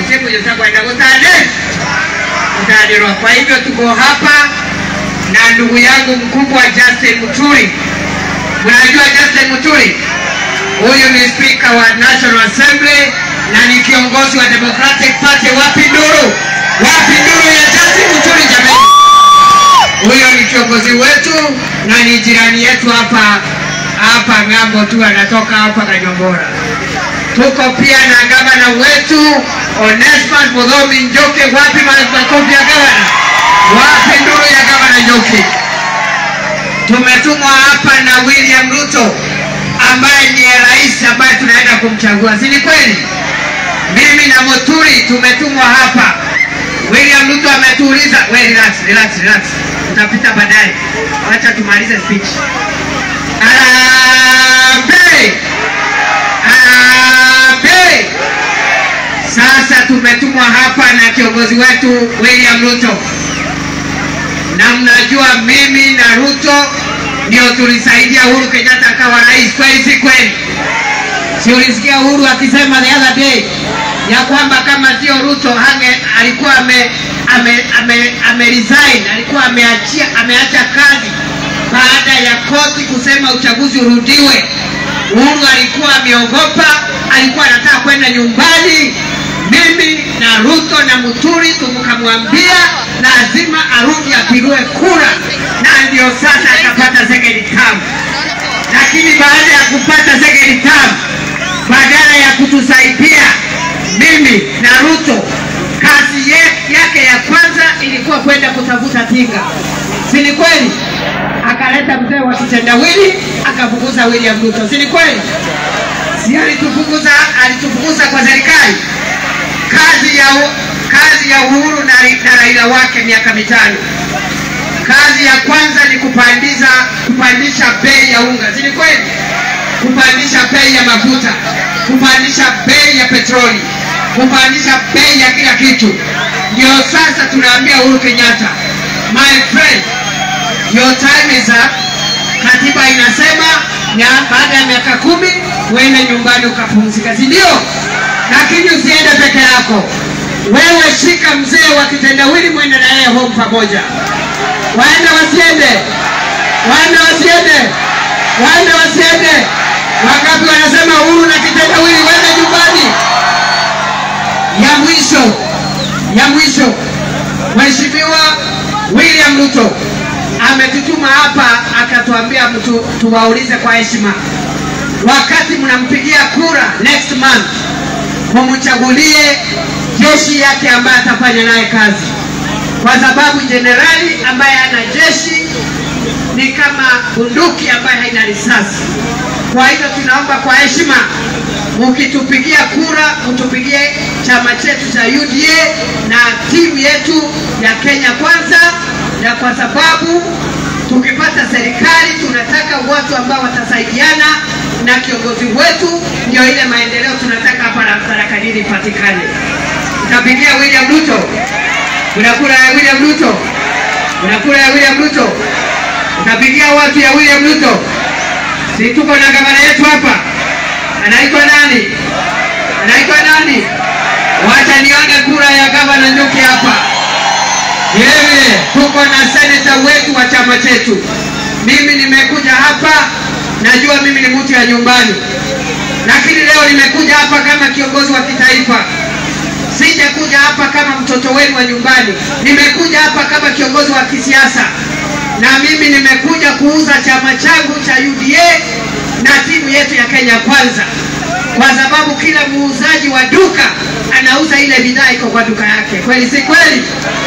kitepo yotakwenda kutane kutanirwa. Kwa hivyo tuko hapa na ndugu yangu mkubwa Justin Muturi. Mnajua Justin Muturi? Huyu ni spika wa National Assembly na ni kiongozi wa Democratic Party. Wapi nduru? Wapi nduru ya Justin Muturi jamani? Huyo ni kiongozi wetu na ni jirani yetu hapa hapa ng'ambo tu, anatoka hapa Kanyongora. Tuko pia na gavana wetu Onesmus Mudhomi Njoke. Wapi makofi ya gavana? Wapi nduru ya gavana Njoke? Tumetumwa hapa na William Ruto ambaye ndiye rais ambaye tunaenda kumchagua, si ni kweli? Mimi na Muturi tumetumwa hapa. William Ruto ametuuliza, we relax, relax, relax, utapita baadaye, wacha tumalize speech. Harambee! Harambee! Sasa tumetumwa hapa na kiongozi wetu William Ruto, na mnajua mimi na Ruto ndio tulisaidia Uhuru Kenyatta akawa rais, kweli si kweli? Si ulisikia Uhuru akisema the other day ya kwamba kama sio Ruto hange alikuwa ame, ame, ame, ame resign, alikuwa ameachia ameacha kazi baada ya koti kusema uchaguzi urudiwe. Uhuru alikuwa ameogopa, alikuwa anataka kwenda nyumbani. Mimi na Ruto na Muturi tukamwambia lazima arudi apigiwe kura, na ndio sasa akapata second term. Lakini baada ya kupata second term, badala ya kutusaidia mimi na Ruto, kazi ye- yake ya kwanza ilikuwa kwenda kutafuta tinga, si ni kweli? Akaleta mzee wa kitendawili akafukuza William Ruto, si ni kweli? Si alitufukuza, alitufukuza kwa serikali. Kazi ya u- kazi ya Uhuru na, Rai- na Raila wake miaka mitano, kazi ya kwanza ni kupandisha kupandisha bei ya unga, si ni kweli? Kupandisha bei ya mafuta, kupandisha bei ya petroli, kupandisha bei ya kila kitu. Ndio sasa tunaambia Uhuru Kenyatta, my friend, your time is up. Katiba inasema na baada ya miaka kumi uende nyumbani ukapumzika, si ndio? Lakini usiende peke yako. Wewe shika mzee wa kitendawili, mwende na yeye home pamoja. Waende wasiende? Waende wasiende? Waende wasiende? Wangapi wanasema Uhuru na kitendawili waende nyumbani? Ya mwisho, ya mwisho, Mheshimiwa William Ruto ametutuma hapa akatuambia mtu tuwaulize kwa heshima, wakati mnampigia kura next month, mumchagulie jeshi yake ambaye atafanya naye kazi, kwa sababu jenerali ambaye ana jeshi ni kama bunduki ambaye haina risasi. Kwa hivyo tunaomba kwa heshima, mkitupigia kura, mtupigie chama chetu cha UDA na timu yetu ya Kenya Kwanza, na kwa sababu tukipata serikali tunataka watu ambao watasaidiana na kiongozi wetu, ndio ile maendeleo tunataka hapa na Tharaka-Nithi ipatikane. Utapigia William Ruto, kuna kura ya William Ruto, kuna kura ya William Ruto, utapigia watu ya William Ruto. Si tuko na gavana yetu hapa, anaitwa nani? Anaitwa nani? Wacha nione kura ya gavana Njuki hapa. Vilevile tuko na seneta wetu wa chama chetu. Mimi nimekuja hapa, najua mimi ni mtu ya nyumbani, lakini leo nimekuja hapa kama kiongozi wa kitaifa. Sijakuja hapa kama mtoto wenu wa nyumbani, nimekuja hapa kama kiongozi wa kisiasa, na mimi nimekuja kuuza chama changu cha UDA na timu yetu ya Kenya Kwanza, kwa sababu kila muuzaji wa duka anauza ile bidhaa iko kwa duka yake. Kweli si kweli?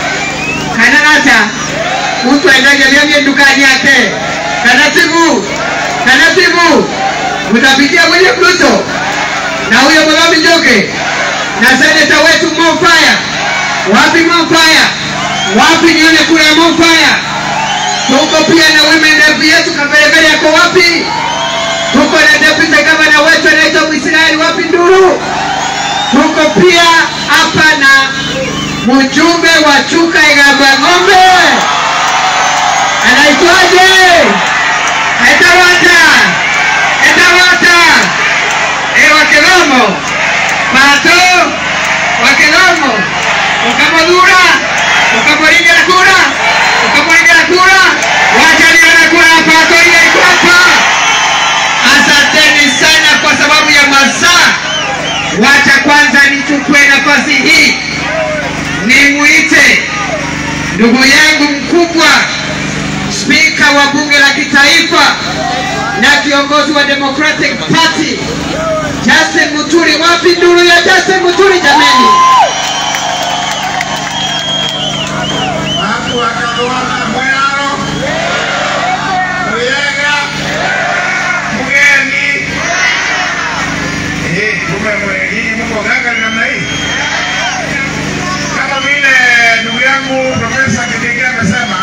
kanarata mtu aendaje vyambie dukani yake taratibu taratibu, utapigia William Ruto na huyo Mudhomi Njoke na seneta wetu Mo Fire. Wapi Mo Fire? Wapi nione kura ya Mo Fire? Tuko pia na women rep yetu Kapelepele yako wapi? Tuko na deputy governor wetu anaitwa Mwisraeli, wapi nduru? Tuko pia hapa na mjumbe wa Chuka Igamba Ng'ombe, anaitwaje? Etawata, Etawata, e Wakelomo, Pato, Wakelomo kura, ukamwingia kura, ukamwingia kura. Wacha nione kura hapa, Koiye iko hapa. Asanteni sana kwa sababu ya masaa. Wacha kwanza nichukue nafasi hii nimuite ndugu yangu mkubwa, spika wa bunge la kitaifa na kiongozi wa Democratic Party Justin Muturi. Wapi nduru ya Justin Muturi jameni? Watu wakaluana Mwaro, Muyega, Mgeni. Eh, kumbe mwe- nyinyi mko ganga namna hii. Kama vile ndugu yangu Profesa Kindiki amesema,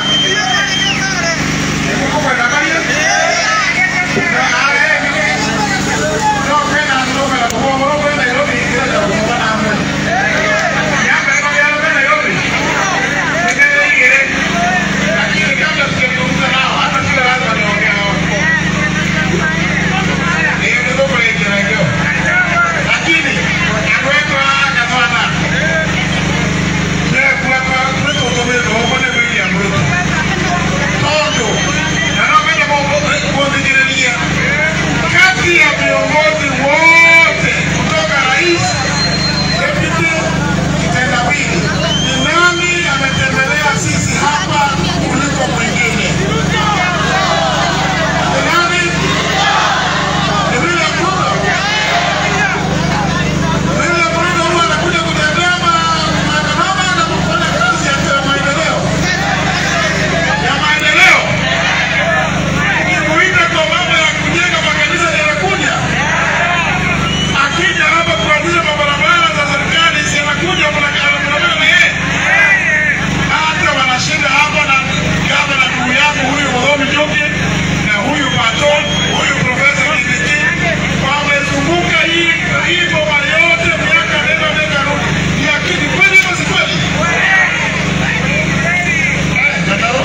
mko na habari hiyo? Na, ah, eh, no, kwenda Nairobi, na kwa Morogoro, kwenda Nairobi, kwenda kwa Morogoro. Jambo liko Nairobi, Nairobi. Lakini kabla sijazungumza nao, hata sio lazima niongee nao. Hiyo ndio kwa hiyo ndio. Lakini anaweka kadwana. Ndio kwa kwa mtu utomele kwa kwa William Ruto. Tondo. Na napenda mambo kwa Nigeria. Kati ya viongozi wote kutoka rais, deputy, kitendawili, ni nani ametembelea sisi hapa kuliko mwingine? Ni nani? Ni William Ruto. William Ruto huwa anakuja kutembea ma- maandamano na kufanya kazi ya ya maendeleo. Ya maendeleo. Nimuite kwa mambo ya kujenga makanisa yanakuja. Akija hapa kuanzisha mabarabara za serikali si anakuja mnakaa na yeye. Hata wanashinda hapa na gavana ndugu yangu huyu Mudhomi Njuki na huyu Pato, huyu Profesa Kindiki wamezunguka hii hii boma yote miaka nenda miaka rudi. Ni akili kweli ama si kweli? Eh, Kataro?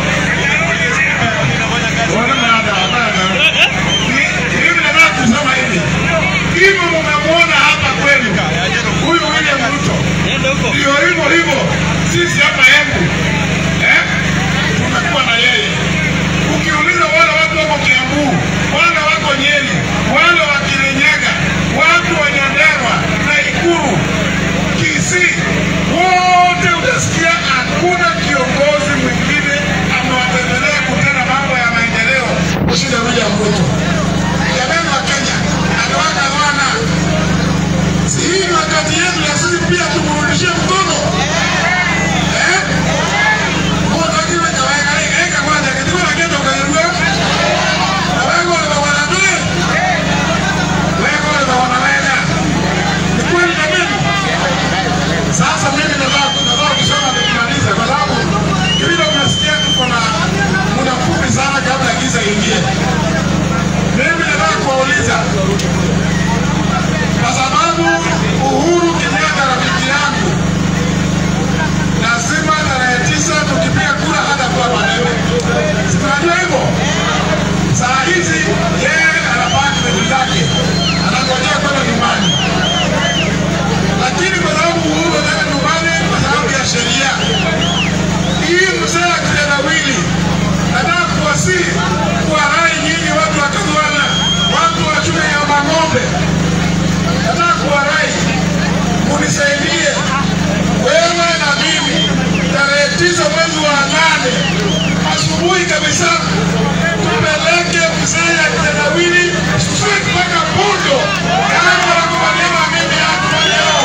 Wana maana hapana. Ni- Mimi nataka kusema hivi. Hivyo mumemwona hapa kwenu. Huyu William Ruto. Ndio hivyo hivyo. Sisi hapa Embu. Eh? Tumekuwa na yeye. Ukiuliza wale watu wako Kiambu, wale wako Nyeri, wale wa Kirinyaga, watu wa Nyandarua, Nakuru, Kisii, wote utasikia hakuna kiongozi mwingine amewatembelea kutenda mambo ya maendeleo kushinda William Ruto. Jamani wa Kenya, aliwaka wana si hii ni wakati yetu ya sisi pia tumrudishie mkono eh? Mundu akiwa kawaida eka kwanza kitu na kitu kairua na wewe wale wanadui wewe wale wanaweza ni kweli na mimi sasa mimi nataka nataka kusema nikimaliza kwa sababu vile unasikia tuko na muda mfupi sana kabla giza ingie mimi nataka kuwauliza kwa sababu Uhuru Kenyatta rafiki yangu lazima tarehe tisa tukipiga kura hata kuwa maneno. Si tunajua hivyo? Saa hizi yeye anapanga vitu zake, anangojea kwenda nyumbani, lakini kwa sababu Uhuru anaenda nyumbani kwa sababu ya sheria hii, mzee wa kitendawili, nataka kuwasihi kuwarai nyinyi watu wa Kadwana, watu wa shule ya Mang'ombe, nataka kuwarai munisaidie wewe na mimi tarehe tisa mwezi wa nane asubuhi kabisa tupeleke mzee ya kitendawili straight mpaka Pundo kama nakubaliana mimi hapa leo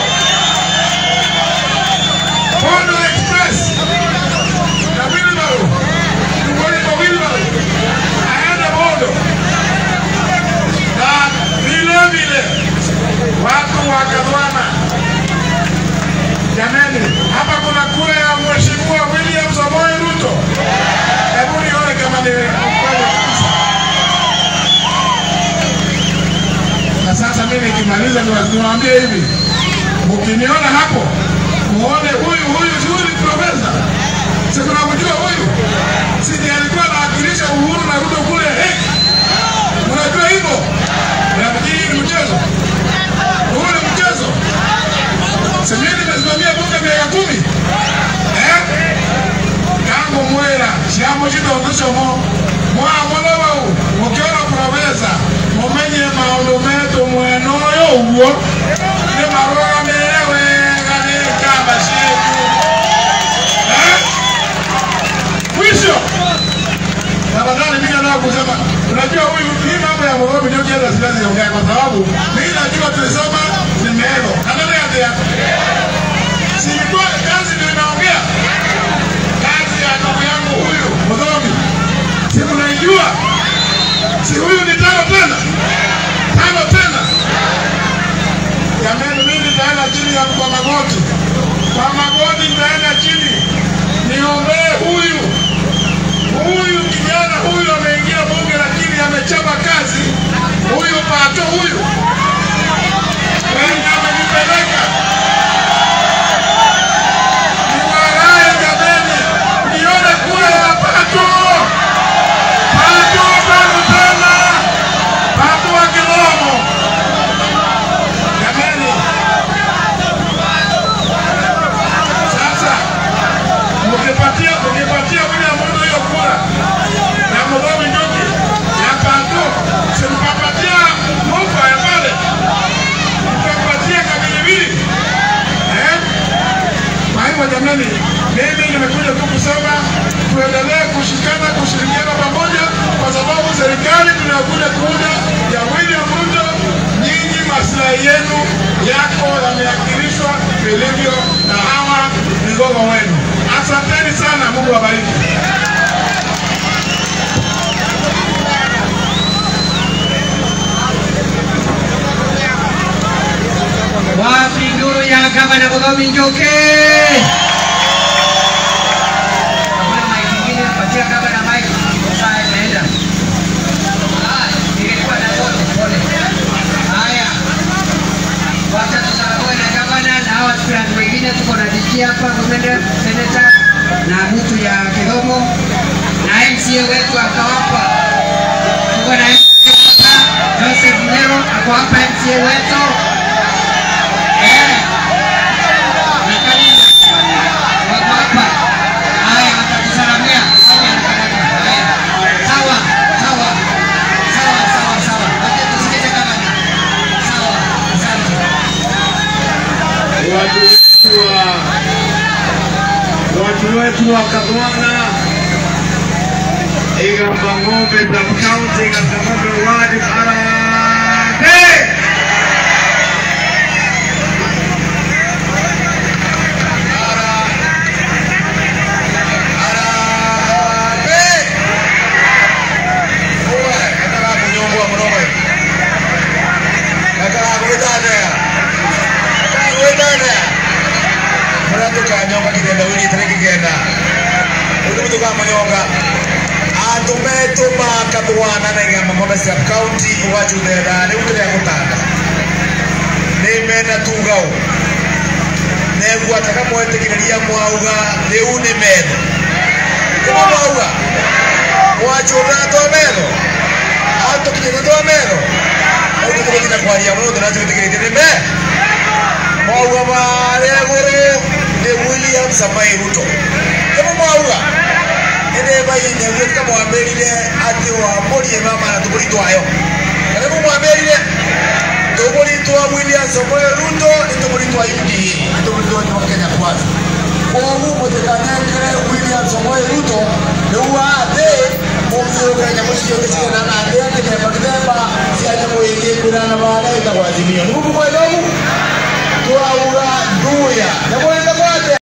Pundo Express na Wilbaro tumboni kwa Wilbaro aende Pundo na vile vile watu wa Kadwana Jamani, hapa kuna kura ya mheshimiwa William Samoei Ruto. Hebu nione kama ni kweli kabisa. Na sasa mimi nikimaliza niwa- niwaambie hivi, mkiniona hapo muone huyu huyu, si huyu ni profesa, si kunamjua huyu, si ndiye alikuwa anawakilisha Uhuru na Ruto kule eh? Unajua hivyo? Nafikiri ni mchezo, huu ni mchezo. Si mimi nimesimamia bunge miaka kumi mucithondecamo mwamolowau mukiona profesa mumenye maundu metu mwena uyu uguo ni marugamire wega ni kamba cietu Eh? mwisho tafadhali mimi nataka kusema unajua huyu hii mambo ya Moroni ndio kiasi siwezi ongea kwa sababu mimi najua tulisoma ni melo kanani atia si ilikuwa kazi ndio inaongea kazi ya ndugu yangu huyu Moroni si mnaijua si huyu ni tano tena tano tena jamani mimi nitaenda chini ya kwa magoti kwa magoti nitaenda chini niombee huyu huyu kijana huyu ameingia bunge lakini amechapa kazi huyu pato huyu wenye amenipeleka niwalaye jameni nione kura ya pato pato tano tena pato wa kilomo jameni sasa ukipatia ukipatia William Ruto hiyo kura na Muthoni Njuki ya Kanto, simpapatia Mufa ya pale, mpapatia Kabilibili eh? Kwa hivyo jamani, mimi nimekuja tu kusema tuendelee kushikana, kushirikiana pamoja, kwa sababu serikali tunayokuja kuunda ya William Ruto, nyinyi maslahi yenu yako yameakilishwa vilivyo na hawa vigogo wenu. Asanteni sana, Mungu awabariki. Wapi nduru ya gavana Mudhomi Njuki? Hakuna mic ingine, patia gavana mic. Saa imeenda. Ah, nilikuwa na zote, pole. Haya. Wacha tusalamue na gavana na hawa aspirant wengine tuko na DG hapa, women rep, senator na mtu ya Kidomo na MCA wetu akawapa. Tuko na MCA hapa, Joseph Mero ako hapa MCA wetu. Eh. Na Kalisa. Wako hapa. Haya, watatusalamia. Haya, haya. Sawa, sawa. Sawa, sawa, sawa. Wacha tusikize gavana. Sawa, asante. watu wetu wa watu wetu wa Kabwana Igamba ng'ombe za kaunti Igamba ng'ombe wadi Harambee Harambee Uwe, nataka kunyongwa mrowe nataka kuidadea gwĩthana mũrĩa tũkanyonga kĩgenda wĩrĩ tarĩ kĩgenda ũndũ tũkamanyonga andũ metũma kathwana na igamba ng'ombe cia kaunti ũgacuthetha rĩu kĩrĩa gũtanda nĩ mena tugau neguo ataka mwetĩkĩrĩria mwauga rĩu nĩ metho nĩmo mwauga mwachũthana twa metho atũkinyĩte twa metho rĩu tũtũgũtina kwaria mũno tũnacũtĩkĩrĩtie nĩ me mwauga marĩa igũrũ nĩ William Samoei Ruto nĩmo mwauga nĩndĩbaine gwĩka mwambĩrire atĩ wamũrie mama na tũgũri twayo na nĩmo mwambĩrire tũgũri twa William Samoei Ruto nĩ tũgũri twa UDA nĩ tũgũri twa Nyuma Kenya Kwanza koguo mũtikanengere William Samoei Ruto rĩu athĩ mũthiũrũke nyamũ ciothe cigana na thĩ mĩthemba mĩthemba cia nyamũ ingĩ kwĩrana barĩa ĩtagwo azimio nĩ mũmũkwenda ũguo twauga nduya nyamũ ĩtagwo atĩa